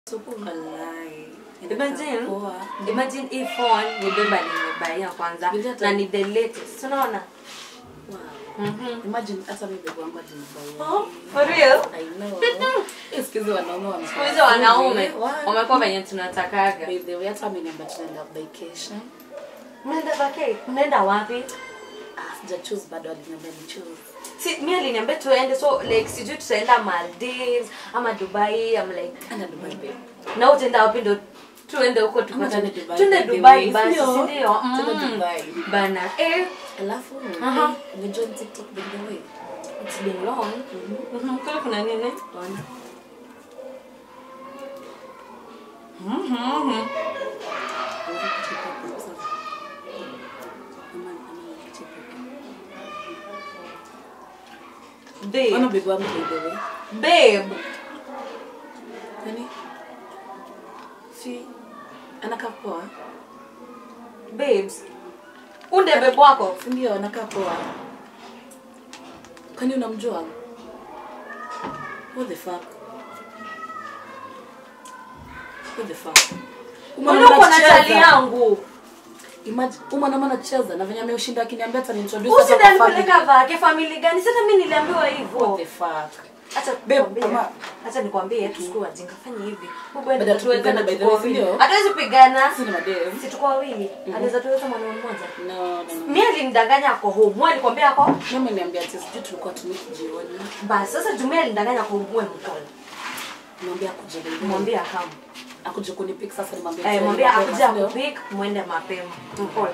Walai. Imagine, Poa. imagine hii phone ni beba nimebaia kwanza Bila hata- na ni the latest. Unaona? Wow. Mhm. Imagine hata mimi bebe wangu alinibaya. Oh, for real? I know. Eh, siku hizi wanaume wamekuwa Siku hizi wanaume Wow. wamekuwa venye tunatakaga. By the way, hata ameniambia tunaenda vacation. Mnaenda vacay? Mnaenda wapi? Ah, sija choose bado aliniambia ni choose. Si, mi aliniambia tuende so like sijui tutaenda Maldives ama Dubai I'm like Enda Dubai babe. na utaenda wapi ndo tuende huko Ama tupate tuende Dubai, tuende by the Dubai way. basi Ndio. si ndio? Tuende Mm. Dubai. Bana eh Alafu, Aha. eh, umejoin TikTok by the way. it's been long. Mhm. Kule kuna nini? Ona. Mhm. Unaweza kucheka hapo sasa. Ama- ama nikicheka. Babe. Ona babe wangu by the way. Babe. Nani? Si anakaa poa. Babes. Unde babe wako. Si ndio anakaa poa. Kwani unamjua? What the fuck? What the fuck? Mbona uko na chali yangu? Imagine, huyu mwanaume anacheza na venye ameushinda akiniambia hata niintroduce hata Usida kwa nipeleka family. vake family gani? Sasa mimi niliambiwa What hivyo. the fuck? Acha Babe, nikwambie. ama- Acha nikwambie tusikuwe wajinga fanya hivi. Mungu Baada anaweza tuweza tupigane na by the tuko way, si wawili. ndio? Hatuwezi pigana. Sisi ni madem. Si tuko wawili. Anaweza tuweza mwanaume mmoja. No, no, no. Mimi alinidanganya ako home. Mwe alikwambia ako? Mimi ameniambia ati sijui tulikuwa tumiki jioni. Basi sasa Jumia alinidanganya ako mwe mkono. Mwambie akuje by the way. Mwambie akamu. akuje kunipick sasa nimwambie. Eh, tuende mwambie mapema, akuja si ndio? kupik mwende mapema. Mkote.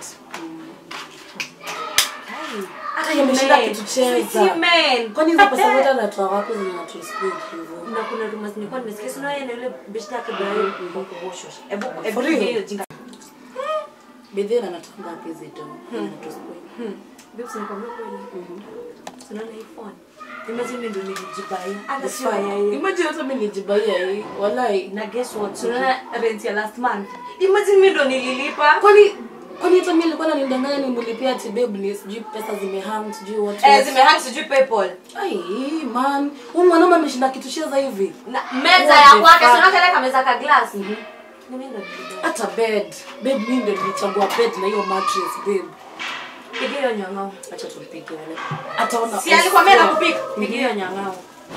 Hata yeye ameshinda kutucheza. Kwani hizo pesa zote anatoa wapi zenye anatuspend hivyo? na kuna rumors nilikuwa nimesikia sio yeye na yule beshte yake Ibrahim kwa kuoshwa. Hebu hebu For real? hiyo jinga. Bedhi anatoa ngapi hizo do? Anatuspend. Hmm. Babes nikwambia kweli. Unaona hii phone. Imagine mimi ndo nilijibaya. Hata sio yeye. Imagine hata mimi nijibaia hii. Wallahi. Na guess what? Unaona rent ya last month. Imagine mimi ndo nililipa. Kwani kwani hata mimi nilikuwa nanidanganya nimlipia ati babe ni sijui pesa zimehang sijui what. Eh what. zimehang sijui PayPal. Ai man, huyu mwanaume ameshinda kitucheza hivi. Na meza What ya the kwake fuck? sio kale kameza ka glass. Ni mimi ndo nilibaya. Hata bed. Babe mimi ndio nilichagua bed na hiyo mattress babe. Pigia hiyo nyang'ao. Acha tumpige wale. Ataona. Si alikwambia nakupika. Pigia hiyo nyang'ao.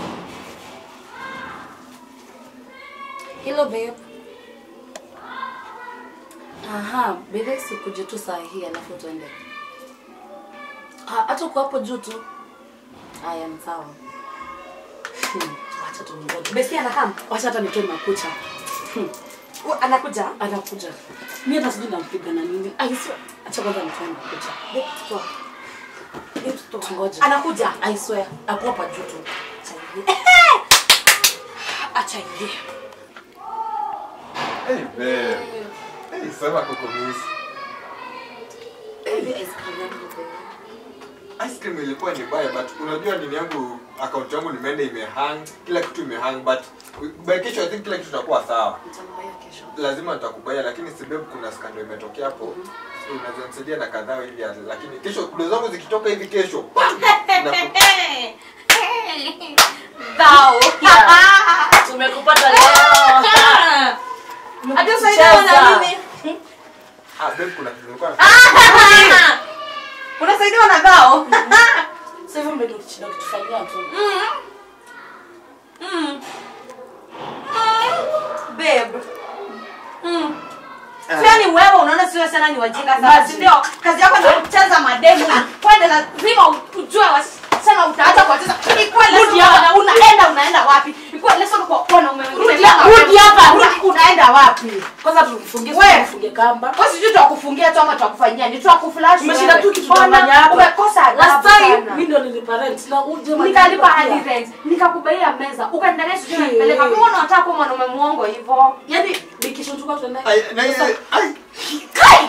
Hello babe. Aha, babe sikuje tu saa hii alafu tuende. Ah, hata uko hapo juu tu. Aya, ni sawa. Hmm, Wacha tumngoje. Besti anakam. Wacha hata nitoe makucha. Hmm, Anakuja. Anakuja. Mimi hata sijui nampiga na nini. Ai sio. Acha kwanza nitoe makucha. Babe, toa. Babe, toa. Tungoje. Anakuja. I swear, ako hapa juu tu. Acha ingie. Hey, babe. Hey, sema kuko miss. Baby ice cream yangu babe. Ice cream ilikuwa ni baya but unajua nini yangu account yangu nimeenda imehang, kila kitu imehang but by kesho I think kila kitu itakuwa sawa. Nitamwambia kesho. Lazima nitakubaya lakini si babe kuna skando imetokea hapo. So unaweza nisaidia na kadhaa hivi hata lakini kesho kudo zangu zikitoka hivi kesho. pam, na ku- Thou. Tumekupata leo. Hadi usaidiwa na nini? Ah, babe kuna kitu nilikuwa na- Unasaidiwa na thou? Sasa hivyo ndio kitu kitufanyia tu. Mm. Babe. Mm. Ah. Yaani wewe unaona sio sana ni wajinga sana, si ndio? Kazi yako ni kucheza mademu. Kwenda lazima ujue wasichana utaacha kuwacheza. Ni kweli Rudi lazima hapa. una- unaenda unaenda wapi? Ni kweli lazima kwa wanaume wengine. Rudi hapa, rudi hapa, rudi. Unaenda wapi? Kwanza tufungie We. tufungie kamba. Wewe sijui twakufungia tu ama twakufanyia. Ni twakuflash. Umeshinda wewe. tu kitu Ona, ndani yako. Umekosa adabu Last time sana. mimi ndo nilipa rent na uje nikalipa hadi rent nikakubaia meza ukanidanganya sijui Hey. nanipeleka kama unataka kuwa mwanaume mwongo hivyo Yaani nikishutuka tunaenda. Ai, na ile ai kai